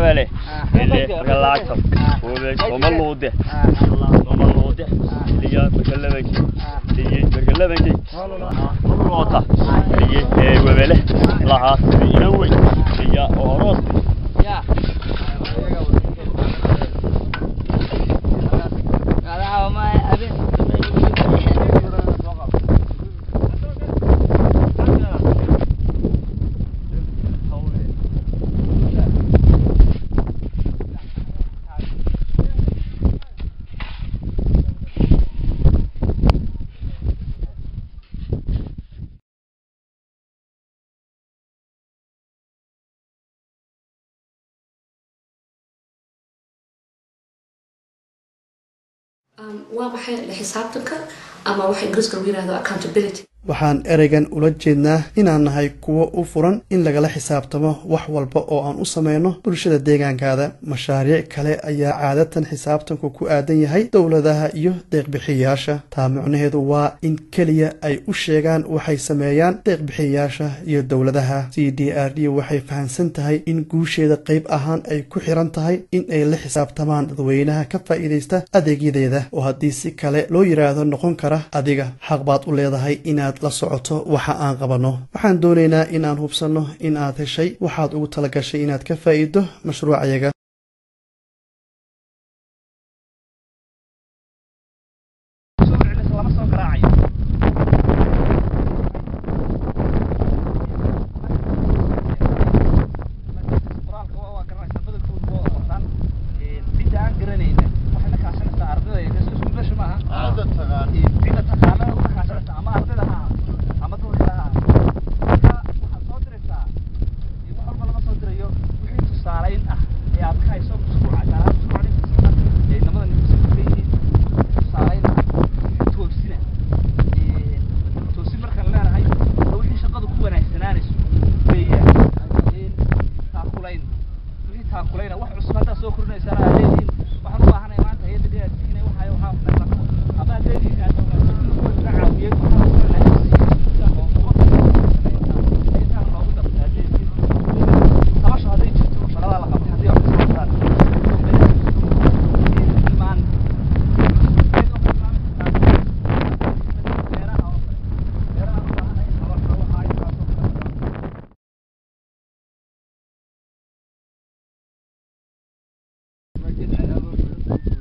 webele ele galaato webe somaluude somaluude liya bergalabanki liye bergalabanki loota liye ee webele lahaas inan wey liya oros waa maxay la xisaabtanka ama waxa ingiriiska lagu yirahdo accountability waxaan ereygan ula jeednaa inaan nahay kuwo u furan in lagala xisaabtamo wax walba oo aan u sameyno bulshada deegaankaada mashaariic kale ayaa caadatan xisaabtanku ku aadan yahay dowladaha iyo deeqbixiyayaasha taa micnaheedu waa in keliya ay u sheegaan waxay sameeyaan deeqbixiyayaasha iyo dowladaha c d r d waxay fahamsan tahay in guusheeda qayb ahaan ay ku xiran tahay in ay la xisaabtamaan dadweynaha ka faa'iidaysta adeegyadeeda oo haddii si kale loo yidhaahdo noqon kara adiga xaq baad u leedahay inaad la socoto waxa aan qabanno waxaan doonaynaa in aan hubsanno in aad heshay waxaad ugu talagashay inaad ka faa'iiddo mashruucayaga Thank you.